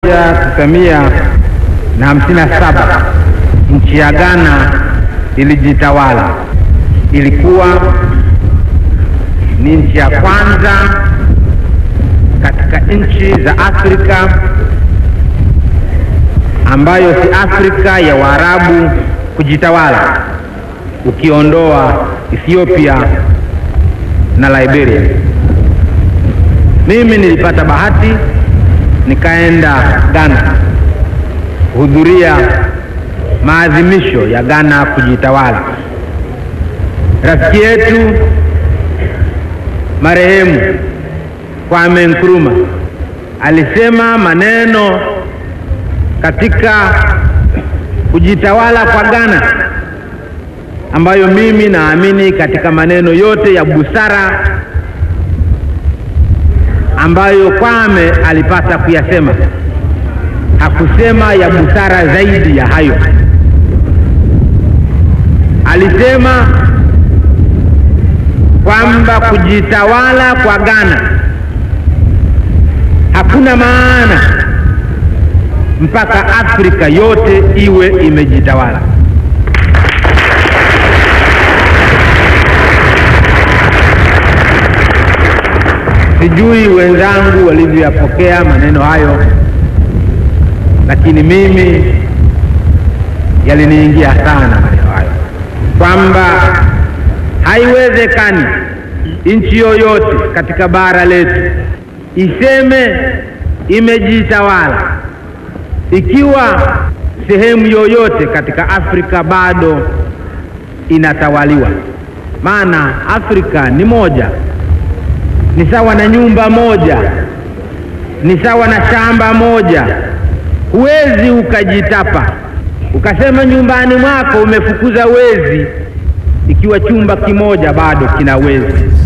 tisa mia na hamsini na saba nchi ya Ghana ilijitawala. Ilikuwa ni nchi ya kwanza katika nchi za Afrika ambayo si Afrika ya Waarabu kujitawala, ukiondoa Ethiopia na Liberia. Mimi nilipata bahati nikaenda Ghana kuhudhuria maadhimisho ya Ghana kujitawala. Rafiki yetu marehemu Kwame Nkrumah alisema maneno katika kujitawala kwa Ghana ambayo mimi naamini katika maneno yote ya busara ambayo Kwame alipata kuyasema, hakusema ya busara zaidi ya hayo. Alisema kwamba kujitawala kwa Ghana hakuna maana mpaka Afrika yote iwe imejitawala. Sijui wenzangu walivyoyapokea maneno hayo, lakini mimi yaliniingia sana maneno hayo, kwamba haiwezekani nchi yoyote katika bara letu iseme imejitawala ikiwa sehemu yoyote katika Afrika bado inatawaliwa. Maana Afrika ni moja, ni sawa na nyumba moja, ni sawa na shamba moja. Huwezi ukajitapa ukasema nyumbani mwako umefukuza wezi ikiwa chumba kimoja bado kina wezi.